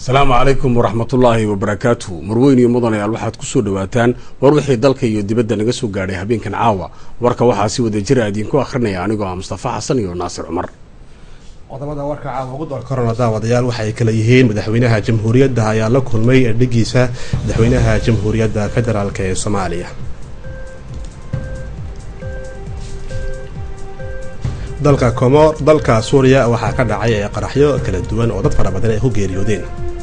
asalaamu calaykum waraxmatullaahi wabarakaatu marweyn iyo mudanayaal waxaad kusoo dhawaataan war wixii dalka iyo dibadda naga soo gaadhay habeenkan caawa warka waxaa si wada jira idiinku akhrinaya anigoo ah mustafa xasan iyo naasir cumar qodobada warka caawa ugu door korona daawadayaal waxay kala yihiin madaxweynaha jamhuuriyadda ayaa la kulmay edhigiisa madaxweynaha jamhuuriyadda federaalk ee soomaaliya dalka komor dalka suuriya waxaa ka dhacay ee qaraxyo kala duwan oo dad fara badan ay ku geeriyoodeen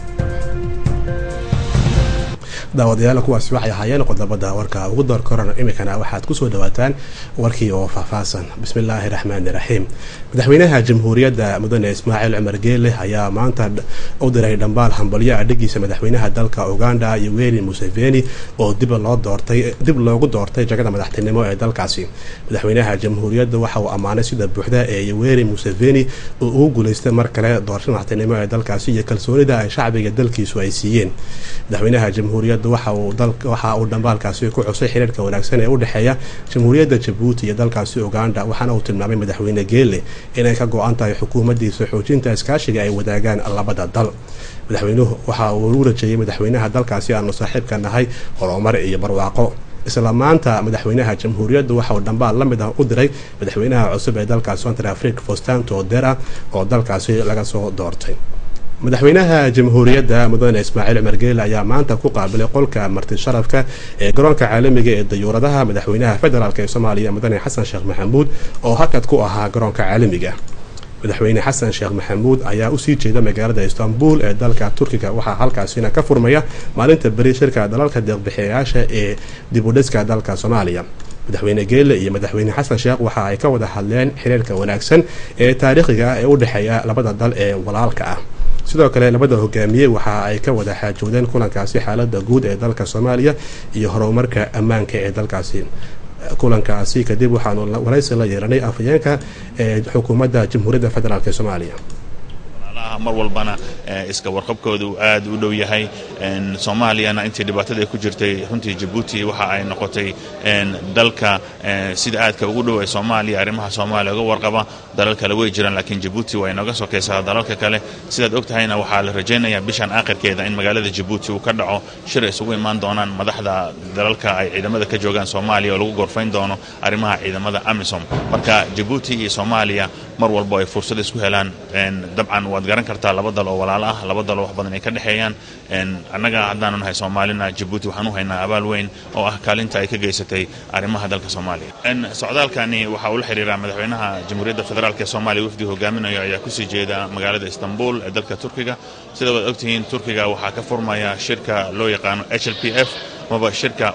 daawadayaal kuwaasi waxay ahaayeen qodobada warka ugu door korona iminkana waxaad kusoo dhawaataan warkii oo faahfaahsan bismillaahi raxmaani raxiim madaxweynaha jamhuuriyadda mudane ismaaciil cumar geele ayaa maanta u diray dhambaal hambalyo adhigiisa madaxweynaha dalka uganda yoweri museveni oo dib loo doortay dib loogu doortay jagada madaxtinimo ee dalkaasi madaxweynaha jamhuuriyadda waxa uu ammaanay sida buuxda ee yoweri museveni oo ugu guuleystay mar kale doorashada madaxtinimo ee dalkaasi iyo kalsoonida ay shacbiga dalkiisu ay siiyeen madaxweynaha jamhuuriyadda waxa uu dhambaalkaasi ku xusay xiriirka wanaagsan ee u dhexeeya jamhuuriyadda jabuuti iyo dalkaasi uganda waxaana uu tilmaamay madaxweyne geele inay ka go-an tahay xukuumaddiisa xoojinta iskaashiga ay wadaagaan labada dal madaxweynuhu waxa uu u rajeeyay madaxweynaha dalkaasi aanu saaxiibka nahay horumar iyo barwaaqo isla maanta madaxweynaha jamhuuriyadda waxa uu dhambaal la mid ah u diray madaxweynaha cusub ee dalkaasi central africa fostanto dera oo dalkaasi laga soo doortay madaxweynaha jamhuuriyadda mudane ismaaciil cumar geele ayaa maanta ku qaabilay qolka marti sharafka ee garoonka caalamiga ee dayuuradaha madaxweynaha federaalk ee soomaaliya mudane xasan sheekh maxamuud oo hakad ku ahaa garoonka caalamiga madaxweyne xasan sheekh maxamuud ayaa usii jeeda magaalada istanbul ee dalka turkiga waxaa halkaasina ka furmaya maalinta beri shirka dalalka deeqbixiyayaasha ee dibudhiska dalka soomaaliya madaxweyne geele iyo madaxweyne xasan sheekh waxa ay ka wada hadleen xiriirka wanaagsan ee taariikhiga ee u dhexeeya labada dal ee walaalka ah sidoo kale labada hogaamiye waxa ay ka wada xaajoodeen kulankaasi xaalada guud ee dalka soomaaliya iyo horumarka ammaanka ee dalkaasi kulankaasi kadib waxaanu waraysi la yeeranay afhayeenka ee xukuumadda jamhuuriyadda federaalk ee soomaaliya mar walbana iska warqabkooda uu aad u dhow yahay soomaaliyana intii dhibaatada ay ku jirtay runtii jabuuti waxa ay noqotay dalka sida aadka ugu dhow ee soomaaliya arrimaha soomaaliya uga warqaba dalal kale way jiraan laakiin jabuuti waa inooga sokaysaa dalalka kale sidaad og tahayna waxaa la rajaynayaa bishan aakhirkeeda in magaalada jabuuti uu ka dhaco shir ay isugu imaan doonaan madaxda dalalka ay ciidamada ka joogaan soomaaliya oo lagu gorfayn doono arrimaha ciidamada amisom marka jabuuti iyo soomaaliya mar walbo ay fursad isku helaan dabcan waad garan kartaa laba dal oo walaalo ah laba dal oo wax badan ay ka dhexeeyaan annaga haddaanu nahay soomaalina jabuuti waxaan u haynaa abaal weyn oo ah kaalinta ay ka geysatay arrimaha dalka soomaaliya socdaalkani waxa uu la xiriiraa madaxweynaha jamhuuriyadda federaalk ee soomaaliya wafdiga hogaaminayo ayaa kusii jeeda magaalada istanbul ee dalka turkiga sida waad ogtihiin turkiga waxaa ka furmaya shirka loo yaqaano h l p f maba shirka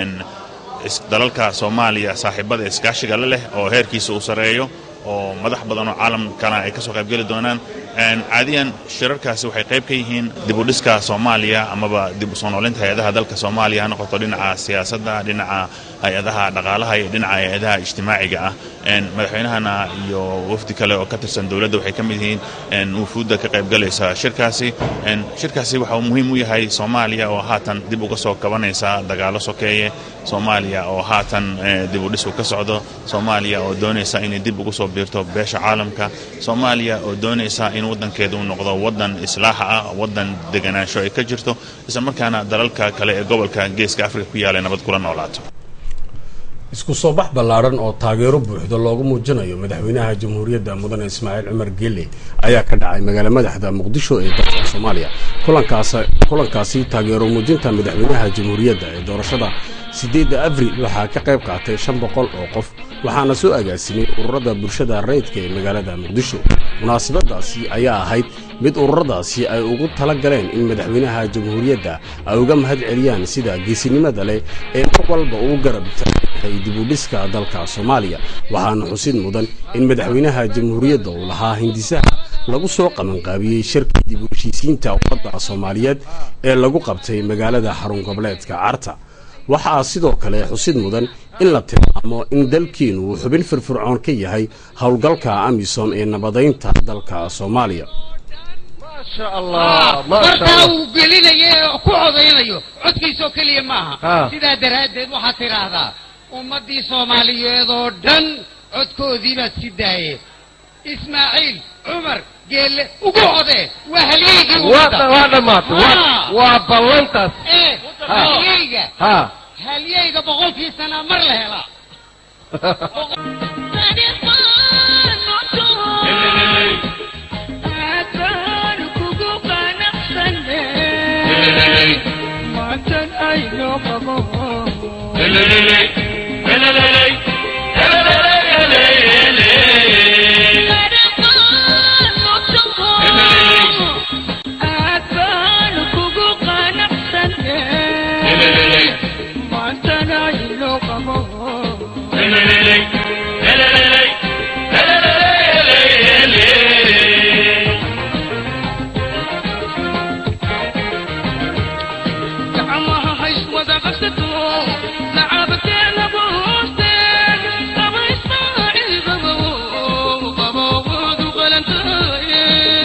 dalalka soomaaliya saaxiibada iskaashiga la leh oo heerkiisa uu sareeyo oo madax badan oo caalamkana ay ka soo qaybgeli doonaan caadiyan shirarkaasi waxay qayb ka yihiin dibudhiska soomaaliya amaba dib u soo noolinta hay-adaha dalka soomaaliya ha noqoto dhinaca siyaasadda dhinaca hay-adaha dhaqaalaha iyo dhinaca hay-adaha ijtimaaciga ah madaxweynahana iyo wafdi kale oo ka tirsan dowladda waxay ka mid yihiin wufuudda ka qaybgalaysa shirkaasi shirkaasi waxa uu muhiim u yahay soomaaliya oo haatan dib uga soo kabanaysa dagaalo sokeeye soomaaliya oo haatan dibudhisku ka socdo soomaaliya oo doonaysa inay dib ugu soo biirto beesha caalamka soomaaliya oo doonaysa in waddankeedu uu noqdo waddan islaaxa ah waddan deganaansho ay ka jirto isla markaana dalalka kale ee gobolka geeska afrika ku yaala nabad kula noolaato isku soo bax ballaaran oo taageero buuxda loogu muujinayo madaxweynaha jamhuuriyadda mudane ismaaciil cumar geele ayaa ka dhacay magaala madaxda muqdisho ee dalka soomaaliya kulankaas kulankaasi taageero muujinta madaxweynaha jamhuuriyadda ee doorashada siddeedda abril waxaa ka qayb qaatay shan boqol oo qof waxaana soo agaasimay ururada bulshada rayidka ee magaalada muqdisho munaasabadaasi ayaa ahayd mid ururadaasi ay ugu tala galeen in madaxweynaha jamhuuriyadda ay uga mahad celiyaan sida geesinimada leh ee mar walba uu garab tahay dibudhiska dalka soomaaliya waxaana xusid mudan in madaxweynaha jamhuuriyadda uu lahaa hindisaha lagu soo qabanqaabiyey shirkii dib u heshiisiinta ummadda soomaaliyeed ee lagu qabtay magaalada xarun goboleedka carta waxaa sidoo kale xusid mudan in la tilmaamo in dalkiinu uu xubin firfircoon ka yahay howlgalka amisom ee nabadaynta dalka soomaaliya markaa uu gelinayo ku codaynayo codkiisoo keliya maaha sidaa daraaddeed waxaad tidhaahdaa ummaddii soomaaliyeed oo dhan codkoodii baad si daayeen ismaaciil cumar geelle ugu codee waa halyeygii waa ummadda waa dhammaatay waa- Ah. waa ballantaas ee halyeyga ha halyeyga boqolkii sanaa mar la helaa gacmaha hays wada qabsato lacaabteena buusteen qaba ismaaciil qabow qabowoodu qalantaaye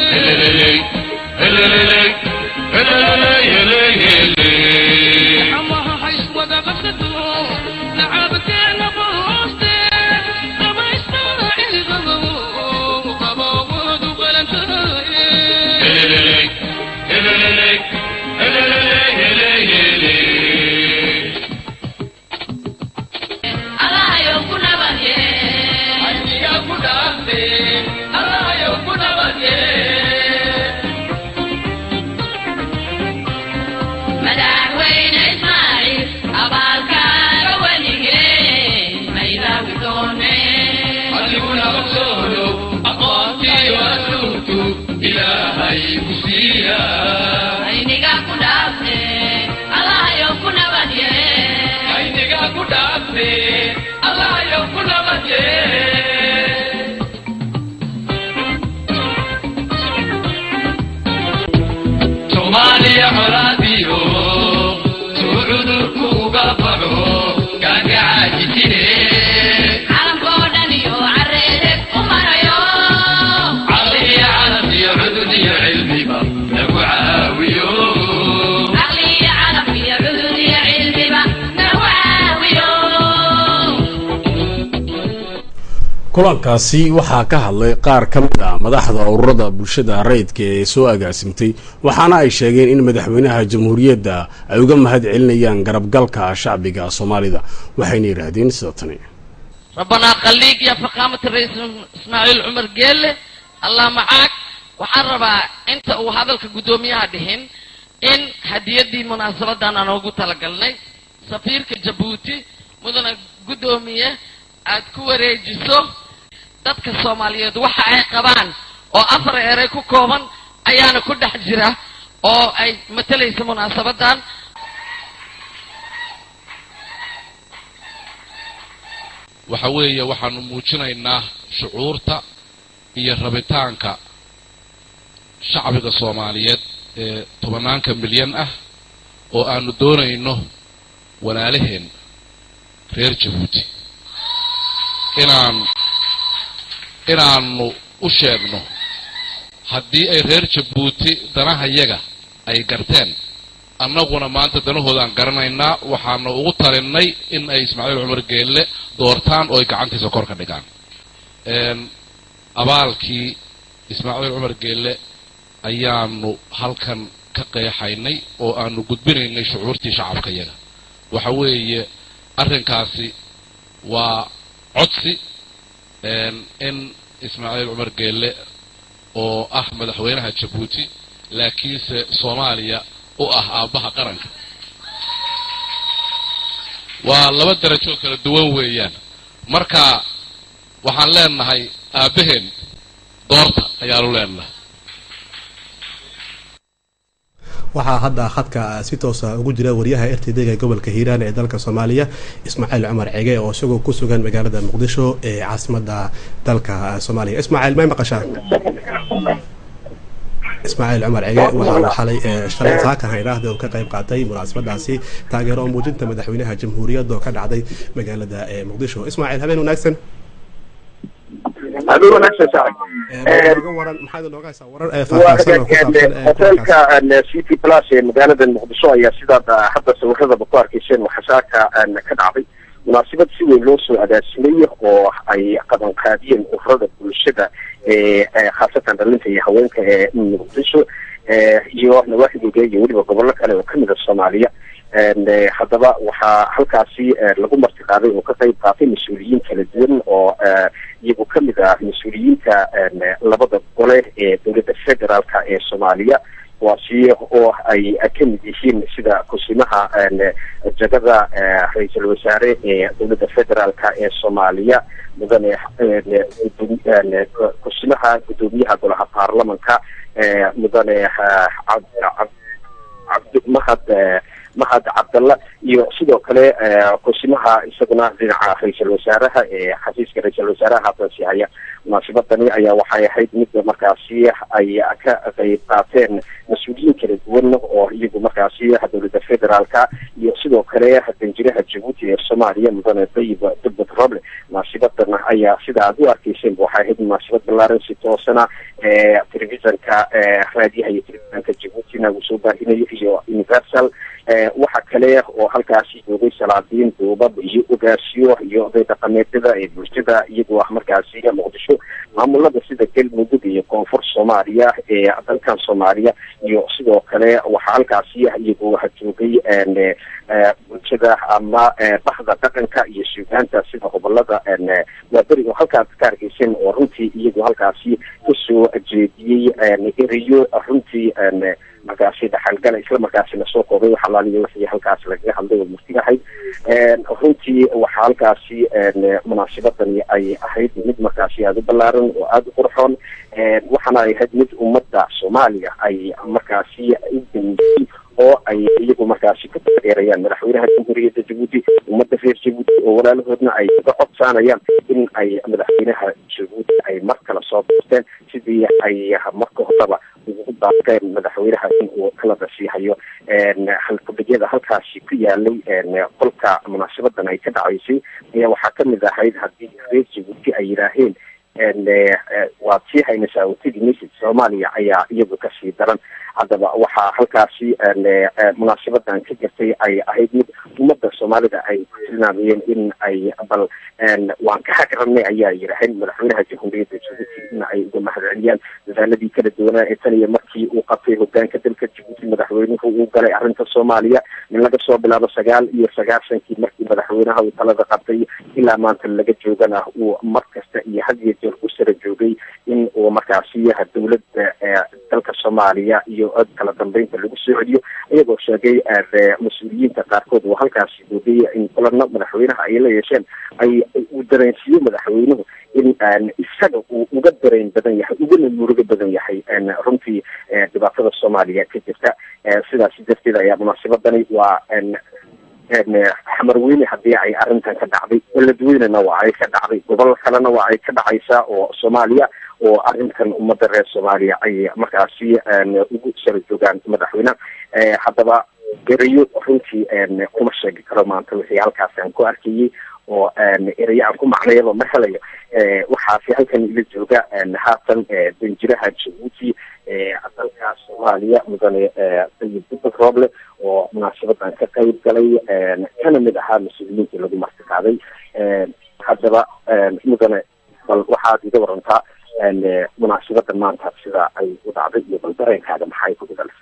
gacmaha hays wada qabsato lacaabteena buusteen qaba ismaaciil qabow qabowoodu qalantaaye madaxweyne ismaaciil abaalkaaga weligee maydaawi doone adiguna ogsoono aqoontiyo asluubtu ilaahay ku siiya ayniga ku dhaafne allahayow ku nabadye ayniga ku dhaafne allahayow ku nabadye soomaaliya colaadiyo suu cudurku uga baxo gaagacaaji jire calankoo dhan iyo careede u marayo caqliya calam iyo cudud iyo cilmiba lagu caawiyo caqliya calaf iyo cudud iyo cilmiba nagu caawiyo kulankaasi waxaa ka hadlay qaar ka mid ah madaxda ururada bulshada rayidka ee soo agaasimtay waxaana ay sheegeen in madaxweynaha jamhuuriyadda ay uga mahad celinayaan garabgalka shacbiga soomaalida waxayna yidhaahdeen sida tani ربنا خليك يا فخامة الرئيس اسماعيل عمر قيل الله معاك waxaan rabaa inta uu hadalka guddoomiyaha dhihin in hadiyadii munaasabadan aan ugu talagalnay safiirka jabuuti mudana guddoomiye aad ku wareejiso dadka soomaaliyeed waxa ay qabaan oo afar erey ku kooban ayaana ku dhex jira oo ay matalaysa munaasabadan waxa weeye waxaanu muujinaynaa shucuurta iyo rabitaanka shacbiga soomaaliyeed ee tobanaanka milyan ah oo aanu doonayno walaalaheen reer jabuuti inaan inaanu u sheegno haddii ay reer jabuuti danahayaga ay garteen annaguna maanta danahoodaan garanaynaa waxaanu ugu talinay in ay ismaaciil cumar geelle doortaan oo ay gacantiisa kor ka dhigaan abaalkii ismaaciil cumar geelle ayaanu halkan ka qeexaynay oo aanu gudbinaynay shucuurtii shacabka yaga waxa weeye arrinkaasi waa codsi in ismaaciil cumar geelle oo ah madaxweynaha jabuuti laakiinse soomaaliya u ah aabbaha qaranka waa laba darajoo kala duwan weeyaan marka waxaan leenahay aabbaheen doorta ayaanu leenahay waxaa hadda khadka si toosa ugu jira wariyaha r t d ee gobolka hiiraan ee dalka soomaaliya ismaaciil cumar cege oo isagoo ku sugan magaalada muqdisho ee caasimada dalka soomaaliya ismaaciil may maqashaa ismaaciil cumar cege waxa uu xalay shalay saakan haydhaahda uu ka qayb qaatay munaasabadaasi taageero oo muujinta madaxweynaha jamhuuriyadda oo ka dhacday magaalada muqdisho ismaaciil habeen wanaagsan habeen wanaagsan saaxib nooga waran maxaad nooga haysaa warar ee faahfaahsan oo ku saabsan ee hotelka city plus ee magaalada muqdisho ayaa sidaad hadda sawiradaba ku arkayseen waxasaaka ka dhacday munaasabad si weyn loo soo agaasimay oo ay qabanqaadiyeen ururada bulshada khaasatan dhalinta iyo haweenka ee muqdisho iyo nawaaxidooda iyo weliba gobollo kale oo kamid a soomaaliya haddaba waxaa halkaasi lagu martiqaaday oo ka qayb qaatay mas-uuliyiin kala duwan oo iyagu kamid ah mas-uuliyiinta labada gole ee dowladda federaalka ee soomaaliya kuwaasi oo ay kamid yihiin sida kusimaha jagada ra-iisul wasaare ee dowladda federaalka ee soomaaliya mudane kusimaha guddoomiyaha golaha baarlamanka mudane cabdimahad mahad cabdalla iyo sidoo kale kusimaha isaguna dhinaca ra-iisul wasaaraha ee xafiiska ra-iisul wasaaraha hadansi haya munaasabadani ayaa waxay ahayd mid markaasi ay ka qayb qaateen mas-uuliyiin kala duwan oo iyagu markaasi dowladda federaalka iyo sidoo kale danjiraha jabuuti ee soomaaliya mudane dayib dubbad roble munaasabadan ayaa sida aad u arkeyseen waxay ahayd munaasabad ballaaran si toosana telefisonka raadiyaha iyo telefisonka jabuutina uu soo baahinayo iyo universal waxa kale oo halkaasi joogay salaadiin duubab iyo ogaasiyo iyo oday dhaqameedyada ee bulshada iyagoo ah markaasi muqdisho maamulada sida galmudug iyo koonfur soomaaliya ee dalkan soomaaliya iyo sidoo kale waxaa halkaasi iyagoo joogay bulshada ama bahda dhaqanka iyo suugaanta sida gobolada waaberi oo halkaas ka argeysan oo runtii iyagoo halkaasi kasoo jeediyey erayo runtii markaasi dhaxalgala isla markaasina soo koobay wax alaaliya wixii halkaasi lagaga hadlay oo murti ahayd runtii waxaa halkaasi munaasabadani ay ahayd mid markaasi aada u ballaaran oo aada u qurxoon waxaana ay ahayd mid ummadda soomaaliya ay markaasi u damiyey oo ay iyagu markaasi ku taageerayaan madaxweynaha jamhuuriyadda jabuuti ummadda reer jabuuti oo walaalahoodna ay uga codsaanayaan in ay madaxweynaha jabuuti ay mar kale soo doorteen sidii ay marka horeba ugu daaqeen madaxweynaha in uu kala dasiihayo halkudhigyada halkaasi ku yaalay qolka munaasabadan ay ka dhacaysay ayaa waxaa kamid ahayd haddii reer jabuuti ay yidhaaheen waad sii haynaysaa oo tegi maysid soomaaliya ayaa iyagu kasii daran haddaba waxaa halkaasi munaasabadan ka jirtay ay ahayd mid ummadda soomaalida ay ku tilmaamayeen in ay bal waan ka hagranay ayaa yidhaaheen madaxweynaha jamhuuriyadda jabuuti in ay uga mahadceliyaan dadaaladii kala duwanaa ee tan iyo markii uu qabtay hogaanka dalka jabuuti madaxweynuhu uu galay arrinta soomaaliya in laga soo bilaabo sagaal iyo sagaashankii markii madaxweynaha uu talada qabtay ilaa maanta laga joogana uu mar kasta iyo had iyo jeer u sara joogay in uu markaasi dowladda dalka soomaaliya iyo kala dambeynta lagu soo celiyo iyagoo sheegay mas-uuliyiinta qaarkood oo halkaasi doogay in kulano madaxweynaha ay la yeesheen ay uu dareensiiyo madaxweynuhu in isaga uu uga dareen badan yahay ugana murugo badan yahay runtii dhibaatada soomaaliya ka jirta sidaasi darteed ayaa munaasabadani waa xamarweyne haddii ay arrintan ka dhacday beledweynena waa ay ka dhacday gobol kalena waa ay ka dhacaysaa oo soomaaliya oo arrintan ummadda reer soomaaliya ay markaasi ugu sara joogaan madaxweyne haddaba erayo runtii kuma sheegi karo maanta wixii halkaasi aan ku arkayay oo erayo aan ku macnayaba ma helayo waxaasi halkan ila jooga haatan danjiraha jabuuti dalka soomaaliya mudane sayid dubad rooble oo munaasabadan ka qayb galay kana mid ahaa mas-uuliyiintii lagu martiqaaday haddaba mudane bal waxaad iga warantaa munaasabadan maanta sida ay u dhacday iyo bal dareenkaaga maxay ku gudal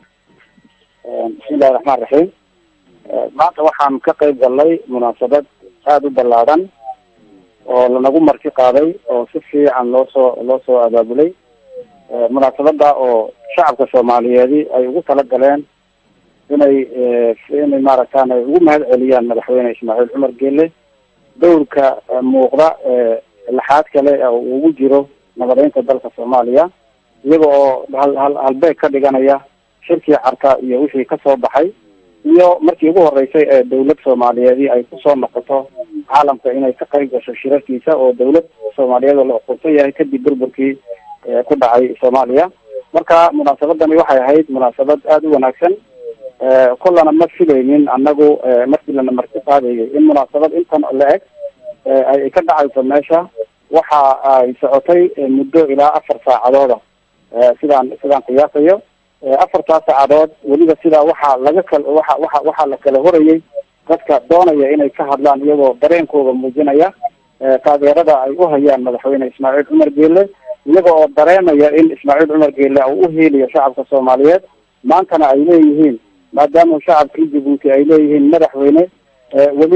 bismillahi raxmaan raxiim maanta waxaan ka qayb galnay munaasabad aada u ballaadan oo lanagu marti qaaday oo si fiican loo soo loo soo abaabulay munaasabada oo shacabka soomaaliyeedi ay ugu talagaleen inay inay maaragtaan ay ugu mahad celiyaan madaxweyne ismaaciil cumar geele dowrka muuqda laxaad kale oo ugu jiro nabadeynta dalka soomaaliya iyaga oo hal hal halbeeg ka dhiganaya shirkii carka iyo wixii kasoo baxay iyo markii ugu horeysay ee dawlad soomaaliyeedi ay kusoo noqoto caalamka inay ka qayb gasho shirarkiisa oo dawlad soomaaliyeed oo la oqoonsan yahay kadib burburkii ku dhacay soomaaliya marka munaasabadani waxay ahayd munaasabad aada u wanaagsan kullana ma filaynin annagu markii lana marti qaadayay in munaasabad intan la eg ay ka dhacayso meesha waxa ay socotay muddo ilaa afar saacadooda sidaan sidaan qiyaasayo afartaas saacadood weliba sidaa waxaa laga kal waxa waxa waxaa la kala horayay dadka doonaya inay ka hadlaan iyagoo dareenkooda muujinaya taageerada ay u hayaan madaxweyne ismaaciil cumar geele iyaga oo dareemaya in ismaaciil cumar geele uu uhiiliyo shacabka soomaaliyeed maantana ay leeyihiin maadaama shacabkii jabuuti ay leeyihiin madaxweyne weli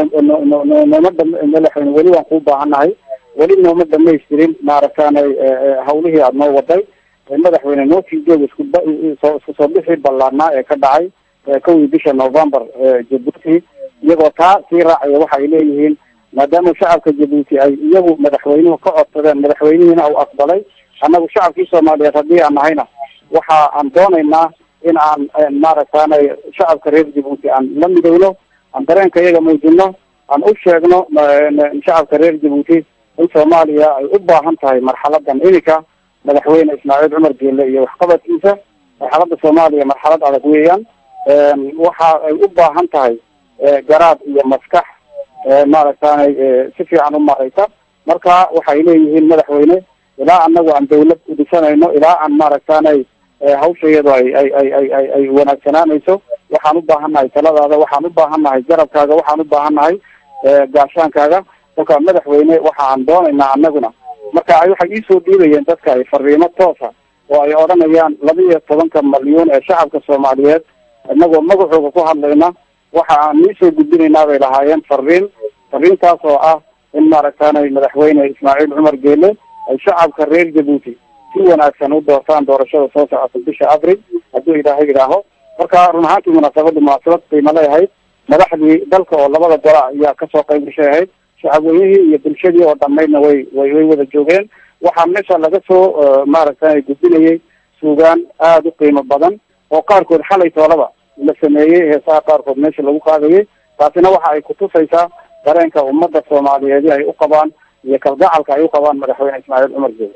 nooma madaxweyne weli waan kuu baahannahay weli nooma dhamaystirin maaragtaanay hawlihii aada noo waday madaxweyne noo sii joog isku isku soo bixii ballaarnaa ee ka dhacay kowdii bisha november jabuuti iyagoo taa sii raacaya waxa ay leeyihiin maadaama shacabka jabuuti ay iyagu madaxweynuhu ka codsadeen madaxweynihiina uu aqbalay annagu shacabkii soomaaliyeed haddii aan nahayna waxa aan doonaynaa in aan maaragtaanay shacabka reer jabuuti aan la midowno aan dareenka iyaga muujino aan u sheegno shacabka reer jabuuti in soomaaliya ay u baahan tahay marxaladan iminka madaxweyne ismaaciil cumar geele iyo waxqabadkiisa marxalada soomaaliya marxalad adag weeyaan waxa ay u baahan tahay garaad iyo maskax maaragtaanay si fiican u maraysa marka waxay leeyihiin madaxweyne ilaa anagu aan dawlad udhisanayno ilaa aan maaragtaanay hawsha iyado ay ay ay ay ay ay wanaagsanaanayso waxaan u baahannahay taladaada waxaan u baahannahay garabkaaga waxaan u baahannahay gaashaankaaga kolka madaxweyne waxa aan doonaynaa anaguna marka ay waxay iisoo dhiibayeen dadka ay fariimo toosa oo ay odhanayaan laba iyo tobanka malyuun ee shacabka soomaaliyeed inagoo magacooga ku hadlayna waxa aan iisoo gudbinaynaa bay lahaayeen fariin fariintaas oo ah in maaragtaanay madaxweyne ismaaciil cumar geele ay shacabka reer jabuuti si wanaagsan u doortaan doorashada soo socota bisha abril hadduu ilaahay idhaaho marka run ahaantii munaasabada munaasabad qiimo leeyahayd madaxdii dalka oo labada gola ayaa kasoo qayb gashay ahayd shacabweynihii iyo bulshadii oo dhamaydna way way way wada joogeen waxaa meesha laga soo maaragtay gudbinayay suugaan aada u qiimo badan oo qaarkood xalay toolaba la sameeyey heesaha qaarkood meesha lagu qaadayay taasina waxa ay kutusaysaa dareenka ummadda soomaaliyeedi ay u qabaan iyo kalgacalka ay u qabaan madaxweyne ismaaciil cumar geele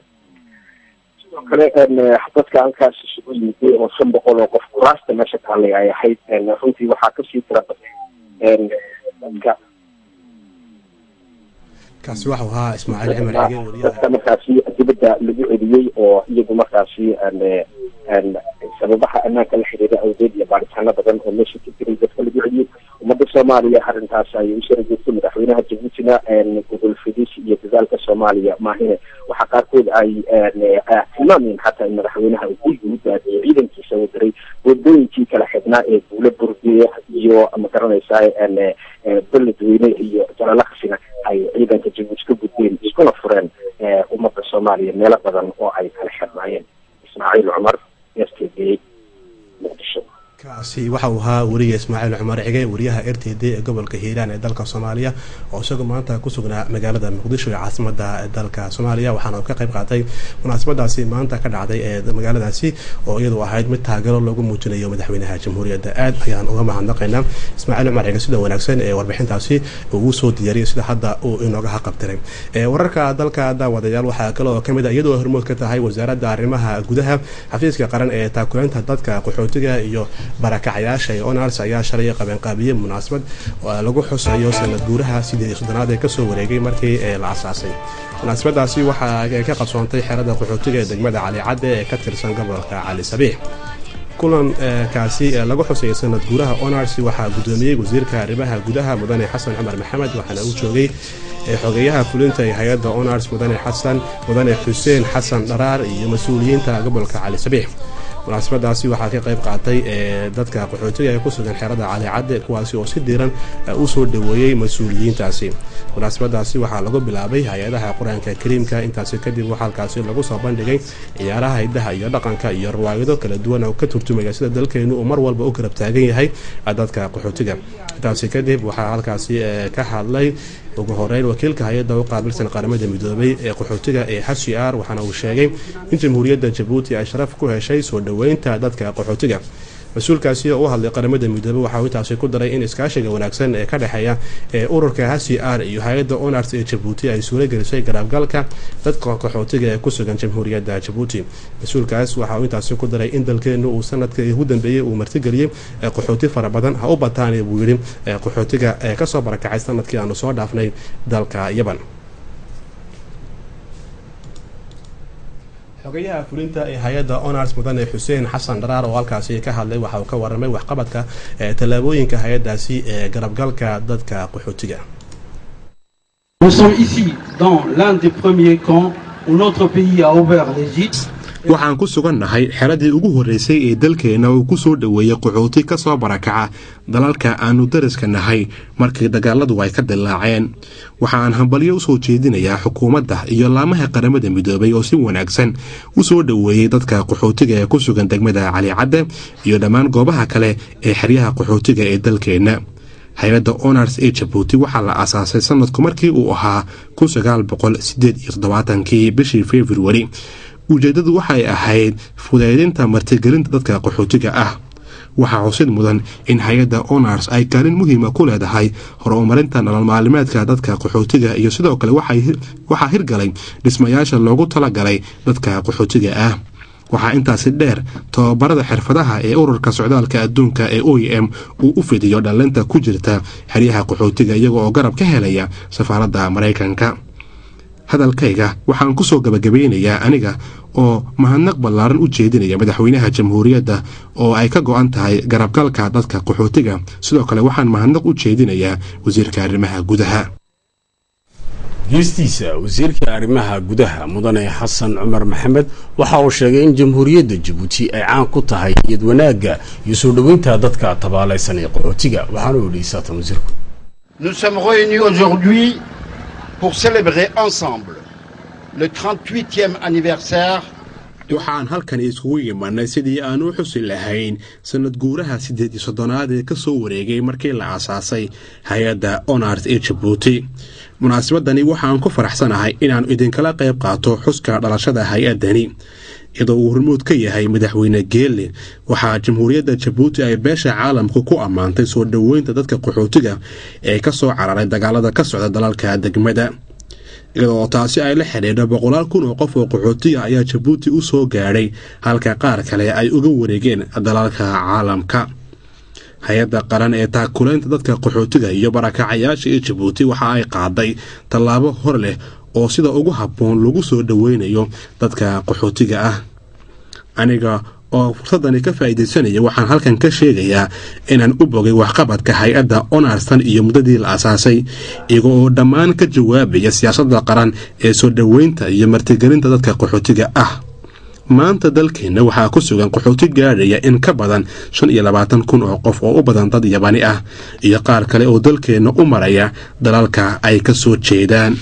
sidoo kale dadka halkaas isugu yimiday oo shan boqol oo qof kuraasta meesha taallay ay ahayd runtii waxaa kasii tira baday dadka kaasi waxau ahaa ismaaciil cimar cige wariyaha dadka markaasi dibadda lagu celiyey oo iyagu markaasi sababaha ammaanka la xiriira awgeed iyo baaritaano badan oo meesha ka jiray dadka lagu celiyey ummadda soomaaliya arrintaas ayay u sara joogtay madaxweynaha jabuutina gobol fidis iyo dadaalka soomaaliya maahine waxaa qaarkood ay tilmaamayeen xataa in madaxweynaha uu guriga u daadiyay ciidankiisa uu diray wadooyinkii kala xidhnaa ee guula burgeya iyo magaranaysaa beledweyne iyo jalalaqsina ay ciidanka jabuuti ka gudbeen iskuna fureen ummadda soomaaliya meelo badan oo ay kala xidhnaayeen ismaaciil cumar s t v muqdisho kaasi waxa uu ahaa weriga ismaaciil cumar cige wariyaha r t d ee gobolka hiiraan ee dalka soomaaliya oo isagu maanta ku sugnaa magaalada muqdisho ee caasimada dalka soomaaliya waxaana uu ka qayb qaatay munaasabadaasi maanta ka dhacday ee magaaladaasi oo iyadu ahayd mid taageero loogu muujinayo madaxweynaha jamhuuriyadda aad ayaan uga mahadnaqaynaa ismaaciil cumar cige sida wanaagsan ee warbixintaasi uu soo diyaariyay sida hadda uu inooga haqabtiray wararka dalka daawadayaal waxaa kale oo kamid a iyadoo hormood ka tahay wasaaradda arrimaha gudaha xafiiska qaran ee taakuleynta dadka qaxootiga iyo barakacayaasha ee onars ayaa shalay qabeenqaabiyey munaasabad lagu xusayo sanad guuraha sidii iyo soddonaad ee kasoo wareegay markii la asaasay munaasabadaasi waxaa ka qabsoontay xerada qaxootiga ee degmada cali cadde ee ka tirsan gobolka cali sabiix kulankaasi lagu xusayay sanad guuraha onars waxaa gudoomiyey wasiirka arrimaha gudaha mudane xasan cumar maxamed waxaana uu joogay xogeyaha fulinta ee hay-adda onars mudane xasan mudane xuseen xasan dharaar iyo mas-uuliyiinta gobolka cali sabiix munaasabadaasi waxaa ka qayb qaatay dadka qaxootiga ee ku sugan xerada cali cadde kuwaasi oo si diiran u soo dhaweeyey mas-uuliyiintaasi munaasabadaasi waxaa lagu bilaabay hay-adaha qur-aanka kariimka intaasi kadib waxaa halkaasi lagu soo bandhigay ciyaaraha hidaha iyo dhaqanka iyo riwaayado kala duwan oo ka turtumaya sida dalkeenu uu mar walba u garab taagan yahay dadka qaxootiga intaasi kadib waxaa halkaasi ka hadlay ugu horeyn wakiilka hay-adda u qaabilsan qaramada midoobay ee qaxootiga ee h r waxaana uu sheegay in jamhuuriyadda jabuuti ay sharaf ku heshay soo dhoweynta dadka qaxootiga mas-uulkaasi oo u hadlay qaramada midoobey waxauu intaasi ku daray in iskaashiga wanaagsan ee ka dhexeeya ee ururka h c r iyo hay-adda onars ee jabuuti ay suuro gelisay garaabgalka dadka qaxootiga ee ku sugan jamhuuriyadda jabuuti mas-uulkaas waxa uu intaasi ku daray in dalkeenu uu sanadka ugu dambeeyey uu martigeliyey qaxooti fara badan ha u bataan buu yidhi qaxootiga ee kasoo barakacay sanadkii aanu soo dhaafnay dalka yaban xogayaha fulinta ee hay-adda onars mudane xuseen xasan dharaar oo halkaasi ka hadlay waxa uu ka waramay waxqabadka tallaabooyinka hay-addaasi ee garabgalka dadka qaxootiga Nous sommes ici dans l'un des premiers camps où notre pays a ouvert les gîtes. waxaan ku sugannahay xeradii ugu horreysay ee dalkeenna uu ku soo dhoweeyey qaxooti ka soo barakaca dalalka aannu dariska nahay markii dagaaladu ay ka dillaaceen waxaan hambalyo u soo jeedinayaa xukuumadda iyo laamaha qaramada midoobay oo si wanaagsan u soo dhoweeyey dadka qaxootiga ee ku sugan degmada calicadde iyo dhammaan goobaha kale ee xeryaha qaxootiga ee dalkeenna hay-adda honors ee jabuuti waxaa la aasaasay sanadku markii uu ahaa kun sagaal boqol sideed iyo toddobaatankii bishii februari ujeeddadu waxay ahayd fudaydinta martigelinta dadka qaxootiga ah waxaa xusid mudan in hay-adda honors ay kaalin muhiima ku leedahay horumarinta nolol maalimeedka dadka qaxootiga iyo sidoo kale waxaa hirgalay dhismayaasha loogu talagalay dadka qaxootiga ah waxaa intaasi dheer tababarada xirfadaha ee ururka socdaalka adduunka ee o m uu u fidiyo dhallinta ku jirta xeryaha qaxootiga iyaga oo garab ka helaya safaaradda maraykanka hadalkayga waxaan ku soo gabagabeynayaa aniga oo mahadnaq ballaaran u jeedinaya madaxweynaha jamhuuriyadda oo ay ka go-an tahay garabgalka dadka qaxootiga sidoo kale waxaan mahadnaq u jeedinayaa wasiirka arrimaha gudaha geestiisa wasiirka arrimaha gudaha mudane xasan cumar maxamed waxa uu sheegay in jamhuuriyadda jabuuti ay caan ku tahay niyad wanaagga iyo soo dhoweynta dadka tabaalaysan ee qaxootiga waxaana uu yidhi saatan wasiirku Nous sommes réunis aujourd'hui pour célébrer ensemble le 38e anniversaire waxaan halkan iskugu imanay sidii aan u xusi lahayn sanad guuraha siddeed iyo soddonaad ee ka soo wareegay markii la aasaasay hay-adda honors ee jabuuti munaasabadani waxaan ku faraxsanahay inaan idinkala qayb qaato xuska dhalashada hay-addani iyadoo uu hormuud ka yahay madaxweyne geelle waxaa jamhuuriyadda jabuuti ay beesha caalamku ku ammaantay soo dhoweynta dadka qaxootiga ee ka soo cararay dagaalada ka socda dalalka degmada iyadoo taasi ay la xidhiidho boqolaal kun oo qof oo qaxootiga ayaa jabuuti u soo gaadhay halka qaar kale ay uga wareegeen dalalka caalamka hay-adda qaran ee taakulaynta dadka qaxootiga iyo barakacayaasha ee jabuuti waxa ay qaaday tallaabo hor leh oo sida ugu habboon lagu soo dhoweynayo dadka qaxootiga ah aniga oo fursadani ka faa'iidaysanaya waxaan halkan ka sheegayaa inaan u bogay waxqabadka hay-adda onarsan iyo muddadii la asaasay iyaga oo dhammaan ka jawaabaya siyaasadda qaran ee soo dhoweynta iyo martigelinta dadka qaxootiga ah maanta dalkeenna waxaa ku sugan qaxooti gaadhaya in ka badan shan iyo labaatan kun oo qof oo u badan dad yabani ah iyo qaar kale oo dalkeenna u maraya dalalka ay ka soo jeedaan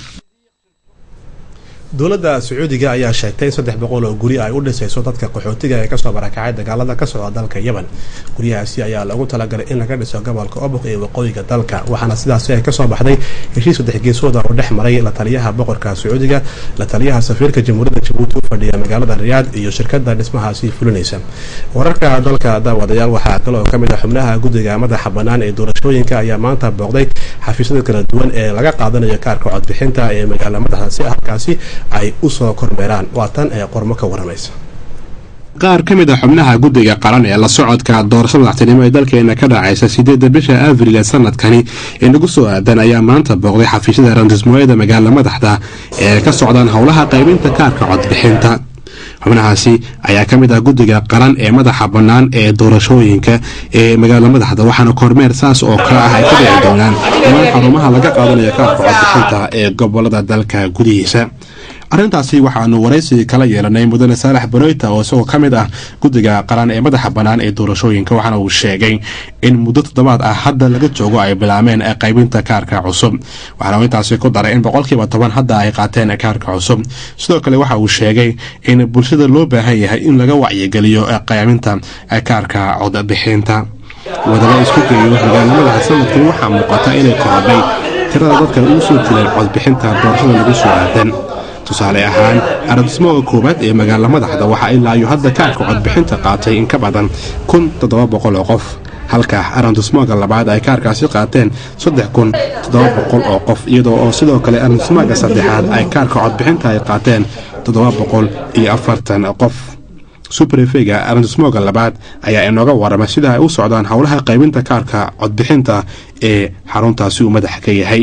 dowladda sacuudiga ayaa sheegtay in saddex boqol oo guri ay u dhisayso dadka qaxootiga ee kasoo barakacay dagaalada ka socda dalka yemen guryahaasi ayaa loogu talagalay in laga dhiso gobolka oboq ee waqooyiga dalka waxaana sidaasi ay kasoo baxday heshiis saddex geesooda oo dhex maray la taliyaha boqorka sacuudiga la taliyaha safiirka jamhuuriyadda jabuuti u fadhiya magaalada riyaad iyo shirkada dhismahaasi fulinaysa wararka dalka daawadayaal waxaa kale oo kamid ah xubnaha guddiga madaxa bannaan ee doorashooyinka ayaa maanta booqday xafiisyada kala duwan ee laga qaadanayo kaarka codbixinta ee magaala madaxa si halkaasi ay usoo kormeeraan waa tan ee qormo ka waramaysa qaar ka mid a xubnaha guddiga qaran ee la socodka doorashada madaxtinimo ee dalkeena ka dhacaysa sideedda bisha abril ee sanadkani ee nagu soo aadan ayaa maanta booqday xafiisyada randismooyada magaala madaxda ee ka socdaan howlaha qaybinta kaarka codbixinta xubnahaasi ayaa ka mid ah guddiga qaran ee madaxa bannaan ee doorashooyinka ee magaala madaxda waxaana kormeer saas oo kale ah ay ka dhici doonaan dhammaan xarumaha laga qaadanayo kaarka codbixinta ee gobolada dalka gudihiisa arrintaasi waxaanu waraysi kala yeelanay mudane saalax banoyta oo isagoo ka mid ah guddiga qaran ee madaxa bannaan ee doorashooyinka waxaana uu sheegay in muddo toddobaad ah hadda laga joogo ay bilaameen qaybinta kaarka cusub waxaana uu intaasi ku daray in boqolkiiba toban hadda ay qaateen kaarka cusub sidoo kale waxa uu sheegay in bulshada loo baahan yahay in laga wacyigeliyo qaybinta kaarka codbixinta wadala isku geeyo magaalamadaha sanadkan waxaa muuqata inay korodhay tirada dadka ugu soo jireen codbixinta doorashada lagu soo aadan tusaale ahaan arabdismooga koowaad ee magaala madaxda waxaa ilaa iyo hadda kaarka codbixinta qaatay in ka badan kun toddoba boqol oo qof halka arandismooga labaad ay kaarkaasi qaateen saddex kun toddoba boqol oo qof iyadoo oo sidoo kale arandismooga saddexaad ay kaarka codbixinta ay qaateen toddoba boqol iyo afartan qof subrefega arandismooga labaad ayaa inooga waramay sida ay u socdaan howlaha qaybinta kaarka codbixinta ee xaruntaasi uu madaxa ka yahay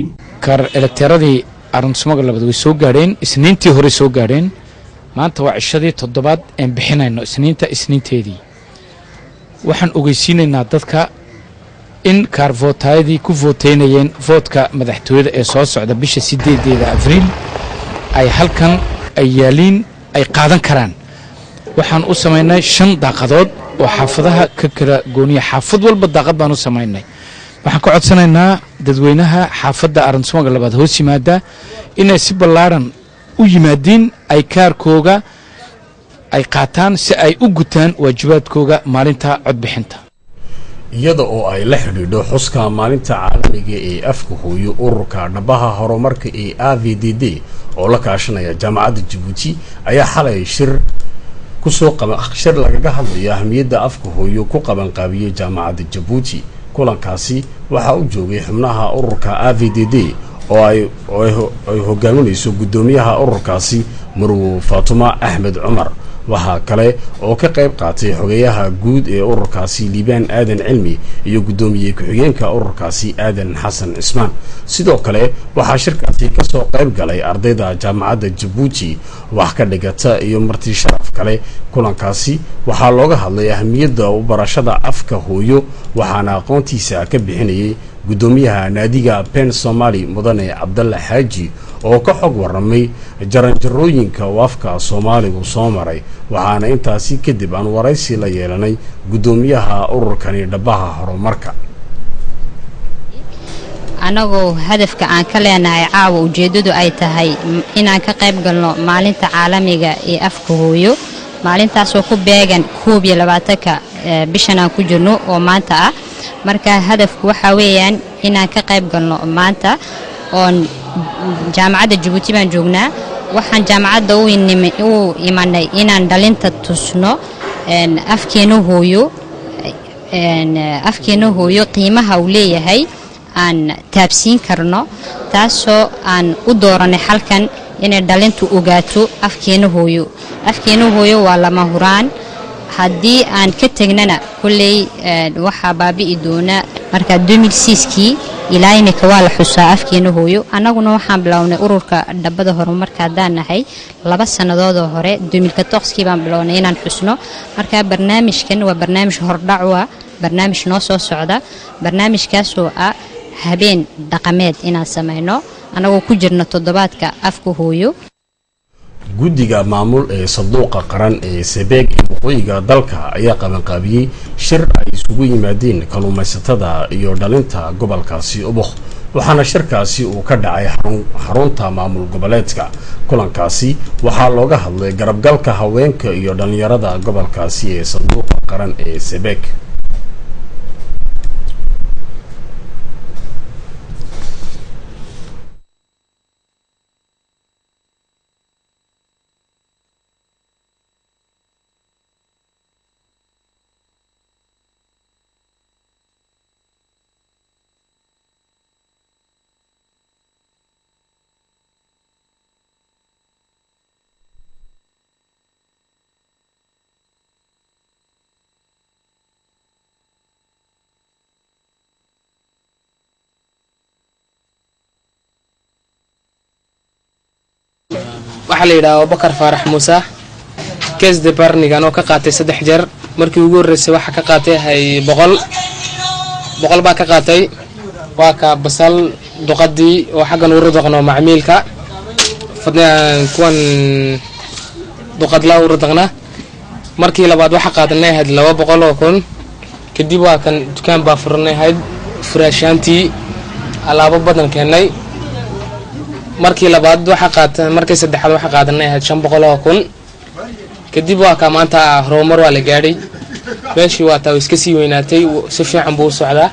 aruntismoga labaad way soo gaadheen isniintii hore soo gaadheen maanta waa cishadii toddobaad een bixinayno isniinta isniinteedii waxaan ogeysiinaynaa dadka in kaarvootayadii ku vooteynayeen voodka madaxtooyada ee soo socda bisha sideedeeda abriil ay halkan ay yaaliin ay qaadan karaan waxaan u samaynay shan daaqadood oo xaafadaha ka kala gooniya xaafad walba daaqad baan u samaynay waxaan ka codsanaynaa dadweynaha xaafadda aransumaga labaad hoos yimaada inay si ballaaran u yimaadiin ay kaarkooga ay qaataan si ay u gutaan waajibaadkooga maalinta codbixinta iyada oo ay la xidhiidho xuska maalinta caalamiga ee afka hooyo ururka dhabaha horumarka ee a v d d oo la kaashanaya jaamacadda jabuuti ayaa xalay shir kusoo shir lagaga hadlayo ahmiyadda afka hooyo ku qabanqaabiyey jaamacadda jabuuti kulankaasi waxaa u joogay xubnaha ururka a v d d oo ay ay hogaaminayso guddoomiyaha ururkaasi marwo faatuma axmed cumar waxaa kale oo ka qayb qaatay xogeyaha guud ee ururkaasi liibaan aadan cilmi iyo guddoomiye ku-xigeenka ururkaasi aadan xasan cismaan sidoo kale waxaa shirkaasi kasoo qayb galay ardayda jaamacadda jabuuti wax ka dhigata iyo marti sharaf kale kulankaasi waxaa looga hadlay ahmiyadda u barashada afka hooyo waxaana aqoontiisa ka bixinayay guddoomiyaha naadiga pen somali mudane cabdalla xaaji oo ka xog waramay jaranjarooyinka uu afka soomaaligu soo maray waxaana intaasi kadib aan waraysi la yeelanay guddoomiyaha ururkani dhabaha horumarka annagoo hadafka aan ka leenahay caawa ujeeddadu ay tahay inaan ka qayb galno maalinta caalamiga ee afka hooyo maalintaasoo ku beegan koob iyo labaatanka bishan aan ku jirno oo maanta ah marka hadafku waxaa weeyaan inaan ka qayb galno maanta oon jaamacadda jabuuti baan joognaa waxaan jaamacadda u imanay inaan dhalinta tusno afkeena hooyo afkeena hooyo qiimaha uu leeyahay aan taabsiin karno taasoo aan u dooranay halkan inay dhalintu ogaato afkeena hooyo afkeena hooyo waa lama huraan haddii aan ka tegnana kolley waxaa baabi'i doona marka kii ilaa imika waa la xusaa afkeena hooyo annaguna waxaan bilownay ururka dhabada horumarka haddaan nahay laba sannadoodoo hore kii baan bilownay inaan xusno marka barnaamijkan waa barnaamij hordhacu ah barnaamij noo soo socda barnaamijkaasoo ah habeen dhaqameed inaan samayno annagoo ku jirna toddobaadka afka hooyo guddiga maamul ee sanduuqa qaran ee sabeeg ee waqooyiga dalka ayaa qabanqaabiyey shir ay isugu yimaadeen kalluumaysatada iyo dhalinta gobolkaasi ubuk waxaana shirkaasi uu ka dhacay xarunta maamul goboleedka kulankaasi waxaa looga hadlay garabgalka haweenka iyo dhallinyarada gobolkaasi ee sanduuqa qaran ee sabeeg waxaa la yidhaha abubakar faarax muuse kees de barnigan oo ka qaatay saddex jeer markii ugu horreysay waxaa ka qaatay hay boqol boqol baa ka qaatay waa ka basal duqadii oo xaggan uru daqno macmiilka kuwan duqadla uru daqna markii labaad waxaa qaadanay ahayd laba boqol oo kun kadib waa kan dukaan baa furanay ahayd furaashaantii alaabo badan keennay markii labaad waxaa qaata markii saddexaad waxaa qaadanay ahayd shan boqol oo kun kadib waa ka maanta horumar waa la gaadhay meeshii waa taa iska sii weynaatay si fiican buu u socdaa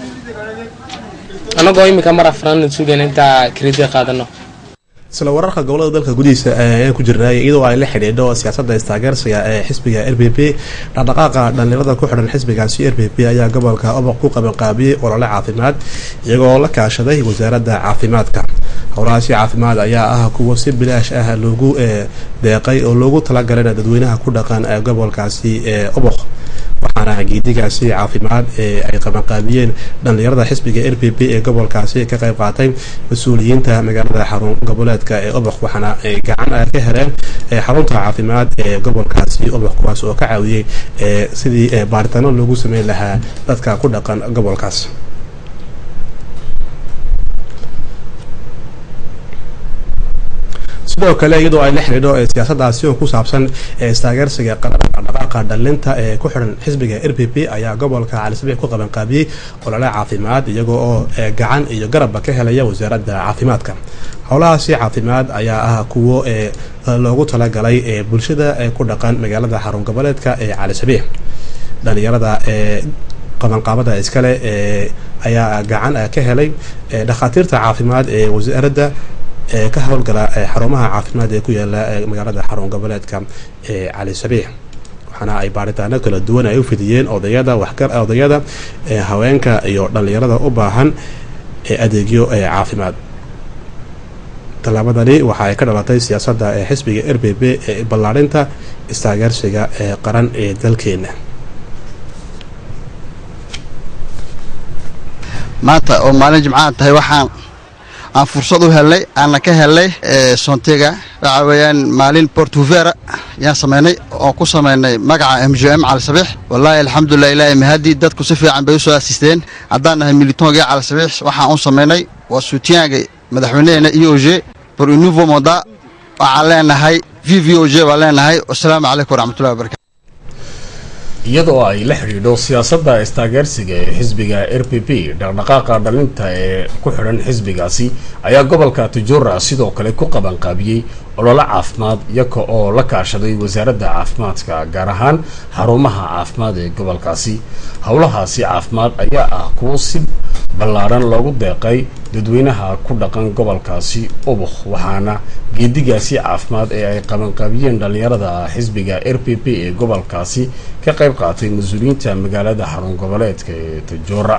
annagoo iminka mar afraan sugayna intaa kredit qaadano isla wararka gobolada dalka gudihiisa ayaan ku jirnay iyadoo ay la xidhiidho siyaasadda istaageersiga ee xisbiga r b p dhaqdhaqaaqa dhallinyarada ku xidhan xisbigaasi r b p ayaa gobolka oboq ku qabanqaabiyey olole caafimaad iyagoo la kaashaday wasaaradda caafimaadka howlahaasi caafimaad ayaa ah kuwa si bilaash ah loogu deeqay oo loogu talagalana dadweynaha ku dhaqan ee gobolkaasi ee oboq waxaana geedigaasi caafimaad ee ay qabanqaabiyeen dhallinyarada xisbiga r b p ee gobolkaasi ka qayb qaatay mas-uuliyiinta magaalada xarun goboleedka ee oboq waxaana gacan ay ka heleen xarunta caafimaad ee gobolkaasi oboq kuwaas oo ka caawiyey sidii baaritaano loogu sameyn lahaa dadka ku dhaqan gobolkaas sidoo kale iyadoo ay la xidhiidho siyaasadaasi oo ku saabsan istaageersiga dhaqaaqa dhalinta ee ku xidhan xisbiga r p p ayaa gobolka calisabix ku qabanqaabiyey olole caafimaad iyagoo oo gacan iyo garabba ka helaya wasaaradda caafimaadka howlahaasi caafimaad ayaa ah kuwo loogu talagalay bulshada ku dhaqan magaalada xarun goboleedka ee calisabix dhalinyarada qabanqaabada iskale ayaa gacan ka helay dhakhaatiirta caafimaad ee wasaaradda ka howlgala xarumaha caafimaad ee ku yaala magaalada xarun goboleedka ee cali sabiix waxaana ay baaritaano kala duwan ay u fidiyeen odayada waxgar odayada haweenka iyo dhalinyarada u baahan adeegyo caafimaad tallaabadani waxa ay ka dhalatay siyaasadda ee xisbiga r b b ee ballaarinta istaageersiga ee qaran ee dalkeena maanta oo maalin jimcaha tahay waxaan aan fursad u helnay aanna ka helnay sontega waxa weeyaan maalin portuvera yaan samaynay oo ku samaynay magaca m j m cali sabiix wallaahi alxamdulilah ilaahi mahadii dadku si fiican bay u soo asisteen haddaan nahay militongii cali sabiix waxaan u samaynay waa suutiyaanka madaxweyneheena e o g por un nouveau mandat waxaan leenahay v v o g baan leenahay wasalaamu calaykum waraxmatullahi wabarakatu iyadoo ay la xidhiidho siyaasadda istaageersiga ee xisbiga r p p dhaqdhaqaaqa dhalinta ee ku xidhan xisbigaasi ayaa gobolka tujura sidoo kale ku qabanqaabiyey ololo caafimaad iyaga oo la kaashaday wasaaradda caafimaadka gaar ahaan xarumaha caafimaad ee gobolkaasi howlahaasi caafimaad ayaa ah kuwo si ballaaran loogu deeqay dadweynaha ku dhaqan gobolkaasi ubuk waxaana geedigaasi caafimaad ee ay qabanqaabiyeen dhalinyarada xisbiga r p p ee gobolkaasi ka qayb qaatay mas-uuliyiinta magaalada xarun goboleedka ee tajora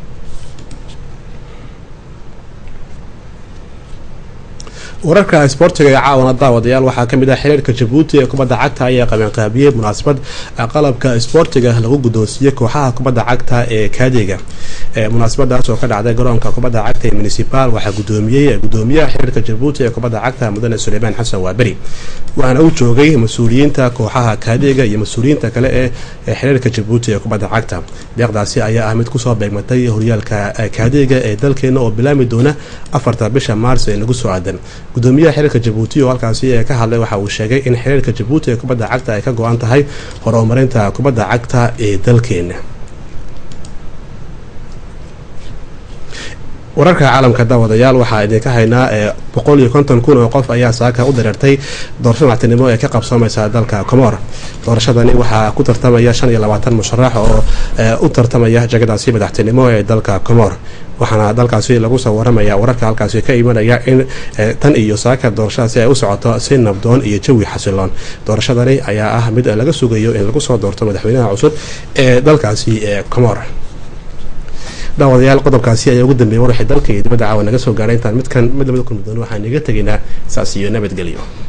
wararka isboortiga ee caawana daawadayaal waxaa kamid ah xiriirka jabuuti ee kubadda cagta ayaa qabanqaabiyey munaasabad qalabka isboortiga lagu guddoonsiiyey kooxaha kubadda cagta ee kaadiga munaasabadaas oo ka dhacday garoonka kubadda cagta ee municipal waxaa gudoomiyey gudoomiyaha xiriirka jabuuti ee kubadda cagta mudane suleymaan xasan waaberi waxaana u joogay mas-uuliyiinta kooxaha kaadiga iyo mas-uuliyiinta kale ee xiriirka jabuuti ee kubadda cagta deeqdaasi ayaa ah mid kusoo beegmatay horyaalka kaadiga ee dalkeena oo bilaami doona afarta bisha maars ee nagu soo aadan gudoomiyaha xiriirka jabuuti oo halkaasi ka hadlay waxa uu sheegay in xiriirka jabuuti ee kubadda cagta ay ka go-an tahay horumarinta kubadda cagta ee dalkeena wararka caalamka daawadayaal waxaa idinka haynaa boqol iyo konton kun oo qof ayaa saaka u dareertay doorasho madaxtinimo ee ka qabsoomaysa dalka comor doorashadani waxaa ku tartamaya shan iyo labaatan musharax oo u tartamaya jagadaasi madaxtinimo ee dalka comor waxaana dalkaasi lagu soo waramaya wararka halkaasi ka imanaya in tan iyo saaka doorashadaasi ay u socoto si nabdoon iyo jawi xasiloon doorashadani ayaa ah mid laga sugayo in lagu soo doorto madaxweynaha cusub ee dalkaasi ee comor daawadayaal qodobkaasi ayaa ugu dambeeyay warwixii dalka iyo dibadda caawa naga soo gaadhay intaan midkan mid lamada kulmi doono waxaan iga tegaynaa saas iyo nabadgelyo